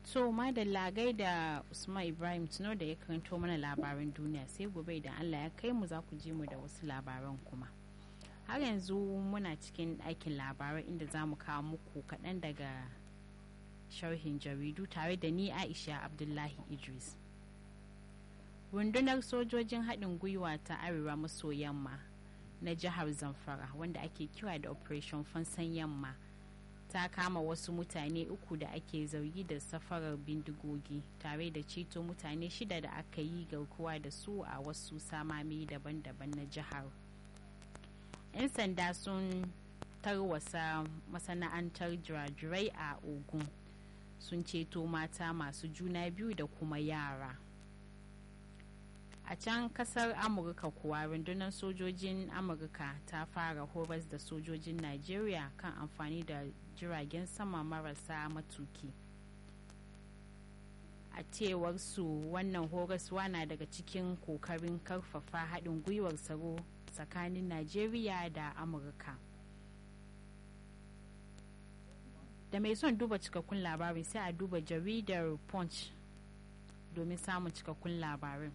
so madalla gaida usman ibrahim tuno da ya karanto mana labaran duniya sai gobe idan allah ya kai mu za ku ji mu da wasu labaran kuma har yanzu muna cikin ɗakin labarai inda za mu kawo muku kaɗan daga sharhin jaridu tare da ni aisha abdullahi idris rundunar sojojin haɗin gwiwa ta arewa maso yamma na jihar zamfara wanda ake kira da operation fansan yamma ta kama wasu mutane uku da ake zargi da safarar bindigogi tare da ceto mutane shida da aka yi garkuwa da su a wasu samami daban-daban na jihar 'yan sanda sun tarwasa masana'antar jirajirai a ogun sun ceto mata masu juna biyu da kuma yara a can kasar amurka kuwa rundunar sojojin amurka ta fara horas da sojojin najeriya kan amfani da jiragen sama marasa matuki a cewar su wannan horaswa na daga cikin kokarin karfafa haɗin gwiwar tsaro tsakanin najeriya da amurka da mai son duba cikakkun labarin sai a duba jaridar punch domin samun cikakkun labarin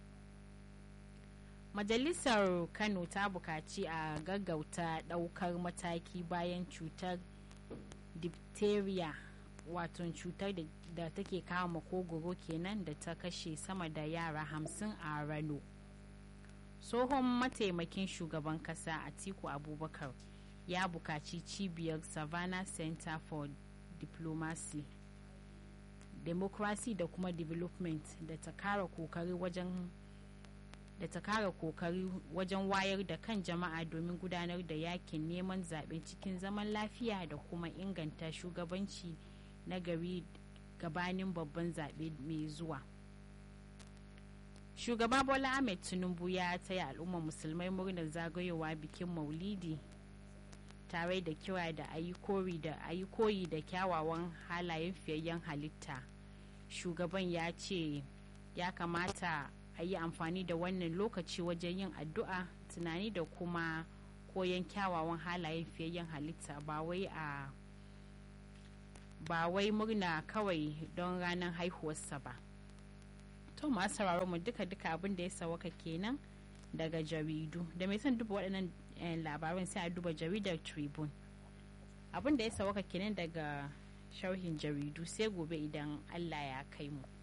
majalisar kano ta bukaci a gaggauta daukar mataki bayan cutar diphtheria wato cutar da take kawo makogoro kenan da ta kashe sama da yara hamsin a rano tsohon mataimakin shugaban kasa atiku abubakar ya bukaci cibiyar savannah center for diplomacy democracy da kuma development da ta kara kokari wajen da ta kara kokari wajen wayar da kan jama'a domin gudanar da yakin neman zaɓe cikin zaman lafiya da kuma inganta shugabanci na gari gabanin babban zaɓe mai zuwa shugaba bola ahmed tinubu ya taya al'ummar musulmai murnar zagayowa bikin maulidi tare da kira da ayi koyi da kyawawan halayen fiyayyen halitta shugaban ya ce ya kamata a yi amfani da wannan lokaci wajen yin addu'a tunani da kuma koyon kyawawan halayen fiyayyen halitta ba wai a ba wai murna kawai don ranar haihuwarsa ba to masu sauraron mu duka duka abin da ya sawaka kenan daga jaridu da mai son duba waɗannan labaran sai a duba jaridar tribune abin da ya sawaka kenan daga sharhin jaridu sai gobe idan allah ya kai mu